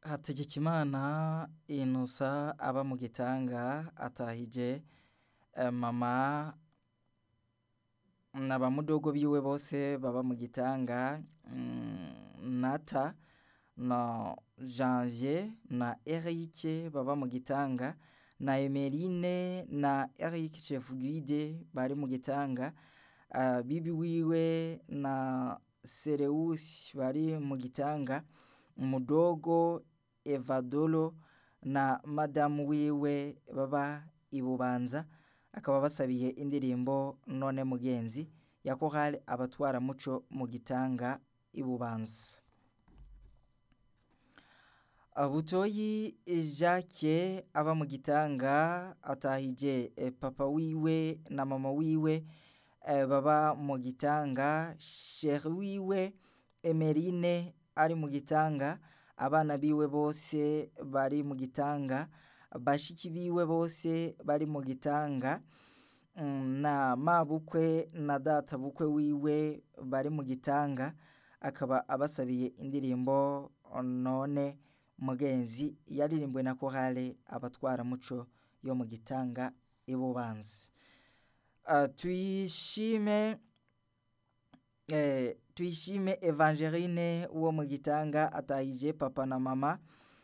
Hategekimana Innocent aba mu Gitanga atahije mama na bamudogo biwe bose baba mu Gitanga Nata na Janvier na Eric baba mu Gitanga na Emeline na Eric Chefguide bari mu Gitanga bibi wiwe na Sereusi bari mu Gitanga Mudogo Evadolo na madamu wiwe baba i Bubanza akaba basabiye indirimbo none mugenzi ya korali abatwaramuco mu Gitanga i Bubanza Butoyi Jacques aba mu Gitanga atahije papa wiwe na mama wiwe baba mu Gitanga Chéri wiwe Emeline ari mu Gitanga abana biwe bose bari mu Gitanga bashiki biwe bose bari mu Gitanga na mabukwe na databukwe wiwe bari mu Gitanga akaba abasabiye indirimbo none mugenzi yaririmbwe na korali abatwaramuco yo mu Gitanga i Bubanza tuyishime tuyishime Evangeline wo mu Gitanga atahije papa na mama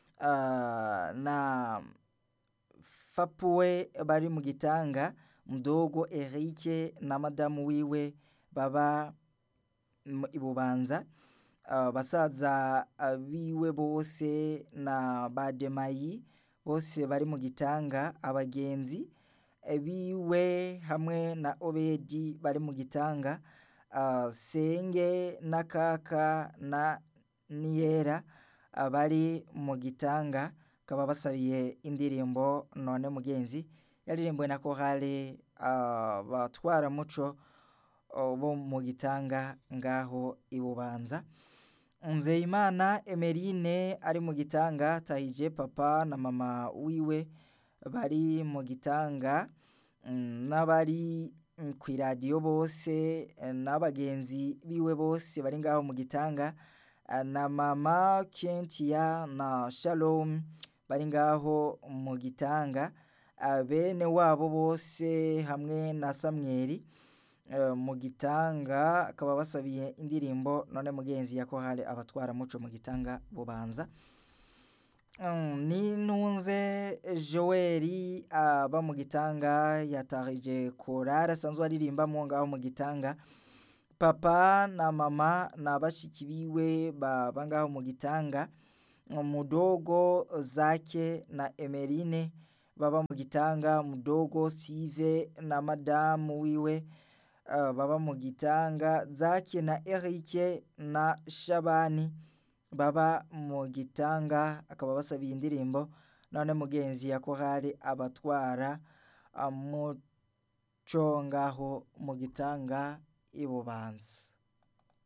na fapuwe bari mu Gitanga Mudogo Eric na madamu wiwe baba i Bubanza basaza biwe bose na bademayi bose bari mu Gitanga abagenzi biwe hamwe na Obedi bari mu Gitanga Senge na Kaka na Niyera bari mu Gitanga bakaba basabiye indirimbo none mugenzi yaririmbwe na korali abatwaramuco bo mu Gitanga ngaho i Bubanza Nzeyimana Emeline ari mu Gitanga atahije papa na mama wiwe bari mu Gitanga n'abari kw'iradiyo bose n'abagenzi biwe bose bari ngaho mu Gitanga na mama Kentia na Shalom bari ngaho mu Gitanga bene wabo bose hamwe na Samweli mu Gitanga akaba basabiye indirimbo none mugenzi ya korali abatwaramuco mu Gitanga Bubanza Nintunze Joel aba mu Gitanga yatahije korali asanzwe aririmbamo ngaho mu Gitanga papa na mama na bashiki biwe baba ngaho mu Gitanga Mudogo Zake na Emeline baba mu Gitanga Mudogo Steve na madamu wiwe baba mu Gitanga Zake na Eric na Shabani baba mu Gitanga akaba basabiye indirimbo none mugenzi ya korali abatwara muco ngaho mu Gitanga i Bubanza